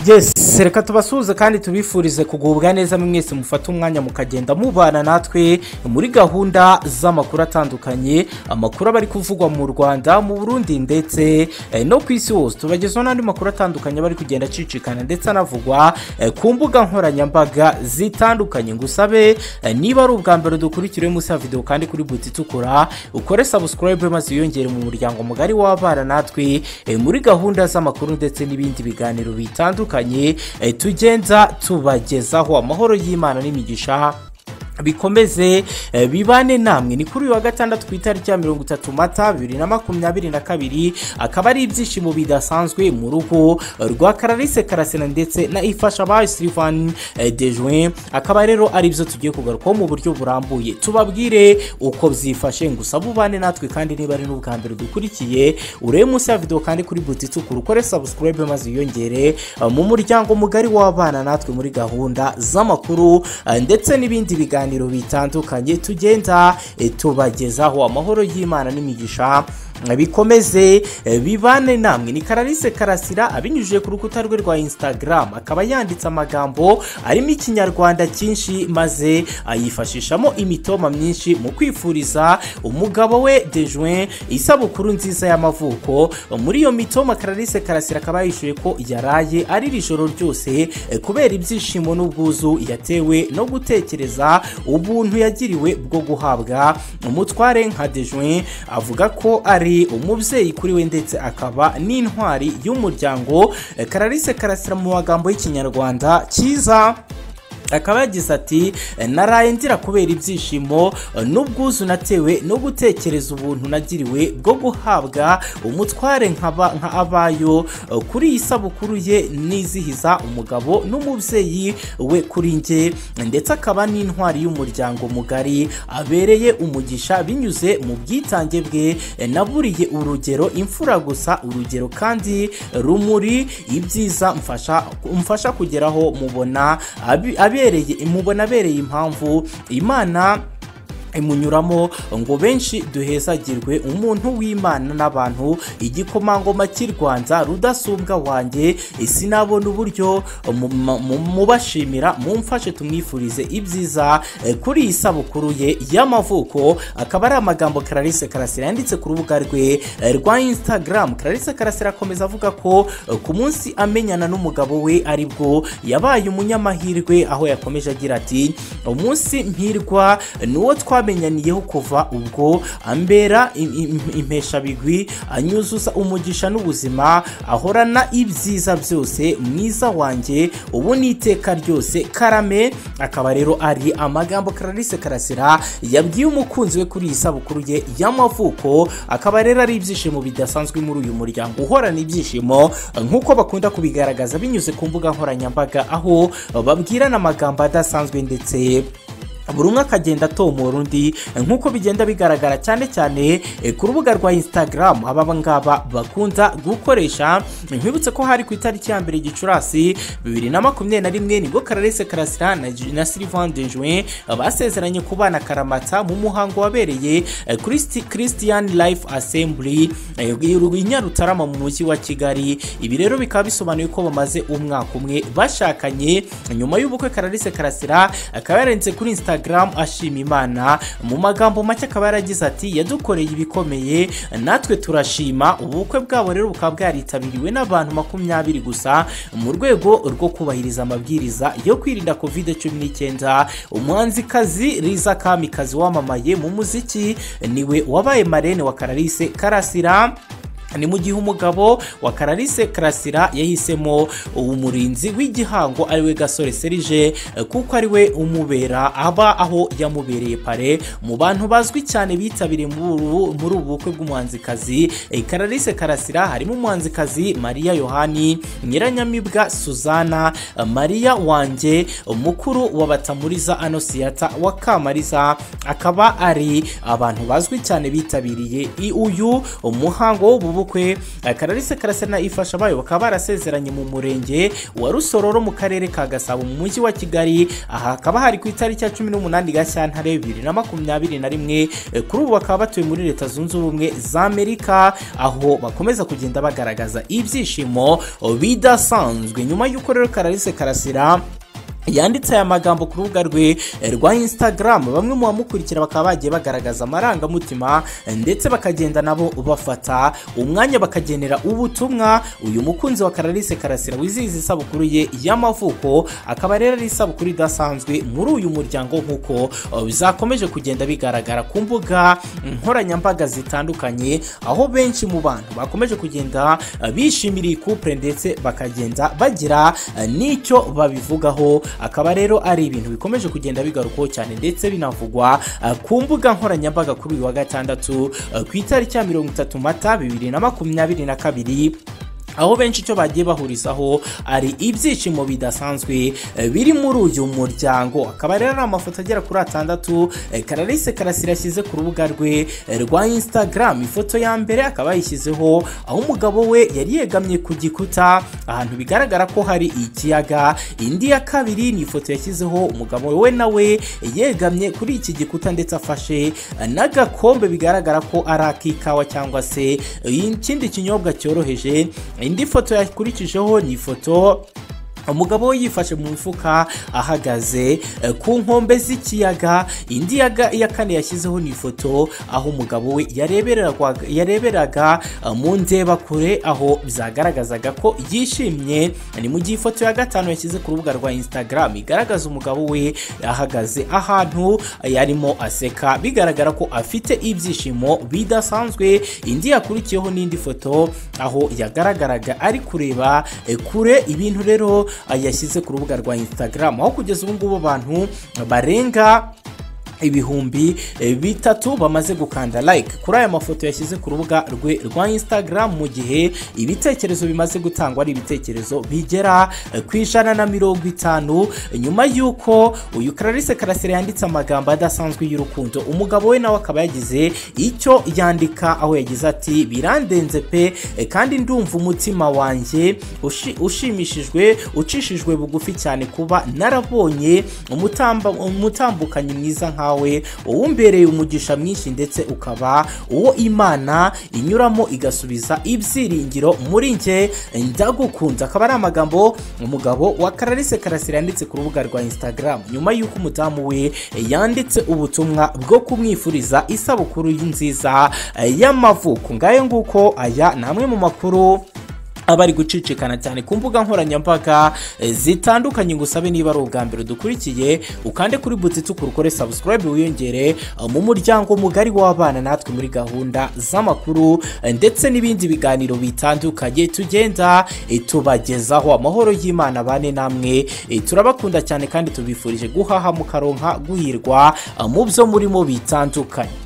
yesi reka tubasuhuze kandi tubifurize kugubwa neza mwese mufate umwanya mukagenda mubana natwe muri gahunda z'amakuru atandukanye amakuru aba ari kuvugwa mu rwanda mu burundi ndetse eh, no ku isi hose tubagezaho n'andi makuru atandukanye aba ari kugenda acicikana ndetse anavugwa eh, ku mbuga nkoranyambaga zitandukanye ngusabe eh, niba ari ubwa mbere dukurikire munsi ya videwo kandi kuri buti itukura ukore sabusikarayibe maze wiyongere mu muryango mugari w'abana natwe eh, muri gahunda z'amakuru ndetse n'ibindi biganiro bitandukanye bitandukanye tugenza tubagezaho amahoro y'imana n'imigisha bikomeze eh, bibane namwe ni kuri uyu wa gatandatu ku itariki ya mirongo itatu mata bibiri na makumyabiri na kabiri akaba ari ibyishimo bidasanzwe mu rugo rwa karalise karasena ndetse na ifasha ba silivani dejuwe akaba rero ari byo tugiye kugarukaho mu buryo burambuye tubabwire uko byifashe gusa bubane natwe kandi niba ari n'ubwa mbere dukurikiye urebe munsi ya videwo kandi kuri buti itukura ukore sabusikarayibe maze wiyongere eh, mu muryango mugari w'abana natwe muri gahunda z'amakuru eh, ndetse n'ibindi biganiro ibiganiro bitandukanye tugenda tubagezaho amahoro y'imana n'imigisha bikomeze bibane namwe ni karalise karasira abinyujije ku rukuta rwe rwa instagram akaba yanditse amagambo arimo ikinyarwanda cyinshi maze ayifashishamo imitoma myinshi mu kwifuriza umugabo we dejuwe isabukuru nziza y'amavuko muri iyo mitoma karalise karasira akaba yishyuye ko yaraye ari iri joro ryose kubera ibyishimo n'ubwuzu yatewe no gutekereza ubuntu yagiriwe bwo guhabwa umutware nka dejuwe avuga ko ari umubyeyi kuri we ndetse akaba n'intwari y'umuryango karalise karasira mu magambo y'ikinyarwanda cyiza akaba yagize ati naraye ngira kubera ibyishimo n'ubwuzu natewe no gutekereza ubuntu nagiriwe bwo guhabwa umutware nka abayo kuri iyi sabukuru ye nizihiza umugabo n'umubyeyi we kuri nge ndetse akaba n'intwari y'umuryango mugari abereye umugisha binyuze mu bwitange bwe naburiye urugero imfura gusa urugero kandi rumuri ibyiza mfasha kugeraho mubona abe mubona abereye impamvu imana imunyuramo ngo benshi duhezagirwe umuntu w'imana n'abantu igikomangoma cy'i rwanda rudasumbwa wanjye sinabona uburyo mubashimira mumfashe tumwifurize ibyiza kuri iyi sabukuru ye y'amavuko akaba ari amagambo karalise karasira yanditse ku rubuga rwe rwa instagram karalise karasira akomeza avuga ko ku munsi amenyana n'umugabo we aribwo yabaye umunyamahirwe aho yakomeje agira ati umunsi mpirwa ni uwo twari twamenyaniyeho kuva ubwo ambera impeshabigwi anyuzuza umugisha n'ubuzima ahorana ibyiza byose mwiza wanjye ubu ni iteka ryose karame akaba rero ari amagambo karalise karasira yabwiye umukunzi we kuri iyi sabukuru ye y'amavuko akaba rero ari ibyishimo bidasanzwe muri uyu muryango uhorana ibyishimo nk'uko bakunda kubigaragaza binyuze ku mbuga nkoranyambaga aho babwirana amagambo adasanzwe ndetse buri umwe akagenda atomora undi nk'uko bigenda bigaragara cyane cyane ku rubuga rwa instagram aba ngaba bakunda gukoresha nkwibutse ko hari ku itariki ya mbere gicurasi bibiri na makumyabiri na rimwe nibwo kararese karasira na silivani denjwe basezeranye ku bana karamata mu muhango wabereye christian life assembly i nyarutarama mu mujyi wa kigali ibi rero bikaba bisobanuye ko bamaze umwaka umwe bashakanye nyuma y'ubukwe kararese karasira akaba yarenze kuri instagram ashima imana mu magambo make akaba yaragize ati yadukoreye ibikomeye natwe turashima ubukwe bwabo rero bukaba bwaritabiriwe n'abantu makumyabiri gusa mu rwego rwo kubahiriza amabwiriza yo kwirinda covid cumi n'icyenda umuhanzikazi riza kamikazi wamamaye mu muziki niwe wabaye marene wa karalise karasira ni mu gihe umugabo wa karalise karasira yahisemo umurinzi w'igihango ariwe gasore serije kuko ariwe umubera aba aho yamubereye pare mu bantu bazwi cyane bitabiriye muri ubu bukwe bw'umuhanzikazi karalise karasira harimo umuhanzikazi mariya yohani nyiranyamibwa suzana mariya wanjye mukuru wa batamuriza anosiyata wa kamariza akaba ari abantu bazwi cyane bitabiriye uyu umuhango w'ubu y'ubukwe akararisi karase na ifasha bayo bakaba barasezeranye mu murenge wa rusororo mu karere ka gasabo mu mujyi wa kigali aha hakaba hari ku itariki ya cumi n'umunani gashyantare bibiri na makumyabiri na rimwe Eh, kuri ubu bakaba batuye muri leta zunze ubumwe za amerika aho bakomeza kugenda bagaragaza ibyishimo oh, bidasanzwe nyuma y'uko rero kararisi karasira yanditse aya magambo ku rubuga rwe eh, rwa instagram bamwe mu bamukurikira bakaba bagiye bagaragaza amarangamutima eh, ndetse bakagenda nabo bafata umwanya bakagenera ubutumwa uyu mukunzi wa kararisi karasira wizihiza isabukuru ye y'amavuko akaba rero ari isabukuru idasanzwe muri uyu muryango nk'uko eh, bizakomeje kugenda bigaragara ku mbuga nkoranyambaga zitandukanye aho benshi mu bantu bakomeje kugenda eh, bishimira iyi couple ndetse bakagenda bagira eh, n'icyo babivugaho akaba rero ari ibintu bikomeje kugenda bigarukwaho cyane ndetse binavugwa eh, ku mbuga nkoranyambaga kuri uyu wa gatandatu eh, ku itariki ya mirongo itatu mata bibiri na makumyabiri na kabiri aho benshi icyo bagiye bahurizaho ari ibyishimo bidasanzwe eh, biri muri uyu muryango akaba rero ari amafoto agera kuri atandatu eh, kararisi karasira yashyize ku rubuga rwe eh, rwa instagram ifoto ya mbere akaba yayishyizeho aho umugabo we yari yegamye ku gikuta ahantu bigaragara ko hari ikiyaga indi ya kabiri ni ifoto yashyizeho umugabo we nawe yegamye kuri iki gikuta ndetse afashe eh, n'agakombe bigaragara ko ari ak'ikawa cyangwa se eh, ikindi kinyobwa cyoroheje indi foto yakurikijeho ni ifoto umugabo we yifashe mu mifuka ahagaze eh, ku nkombe z'ikiyaga indi ya ga- iya kane yashyizeho ni ifoto aho umugabo we yareberagwa- yareberaga eh, mu ndebakure aho byagaragazaga ko yishimye ni mu gihe ifoto ya gatanu yashyize ku rubuga rwa instagram igaragaza umugabo we ahagaze ahantu yarimo aseka bigaragara ko afite ibyishimo bidasanzwe indi yakurikiyeho n'indi foto aho yagaragaraga ari kureba eh, kure ibintu rero ah, yashyize ku rubuga rwa instagram aho kugeza ubu ngubu abantu barenga ibihumbi eh, bitatu bamaze gukanda like kuri aya mafoto yashyize ku rubuga rwe rwa instagram mu gihe ibitekerezo bimaze gutangwa ari ibitekerezo bigera eh, ku ijana na mirongo itanu nyuma y'uko uyu clarisse karasire yanditse amagambo adasanzwe y'urukundo umugabo we nawe akaba yagize icyo yandika aho yagize ati birandenze pe eh, kandi ndumva umutima wanjye ushi- ushimishijwe ucishijwe bugufi cyane kuba narabonye umutamba- umutambukanyi mwiza nkawe wowe umbereye umugisha mwinshi ndetse ukaba uwo imana inyuramo igasubiza ibyiringiro muri njye ndagukunda akaba ari amagambo umugabo wa kararisi karasira yanditse ku rubuga rwa instagram nyuma y'uko umudamu we yanditse ubutumwa bwo kumwifuriza isabukuru nziza eh, y'amavuko ngayo nguko aya ni amwe mu makuru abari gucicikana cyane ku mbuga nkoranyambaga eh, zitandukanye ngo usabe niba ari ubwa mbere udukurikiye ukande kuri buti ukore subscribe wiyongere eh, mu muryango mugari w'abana natwe muri gahunda z'amakuru eh, ndetse n'ibindi biganiro bitandukanye tugenda eh, tubagezaho amahoro y'imana bane namwe eh, turabakunda cyane kandi tubifurije guhaha mukaronka guhirwa eh, mu byo murimo bitandukanye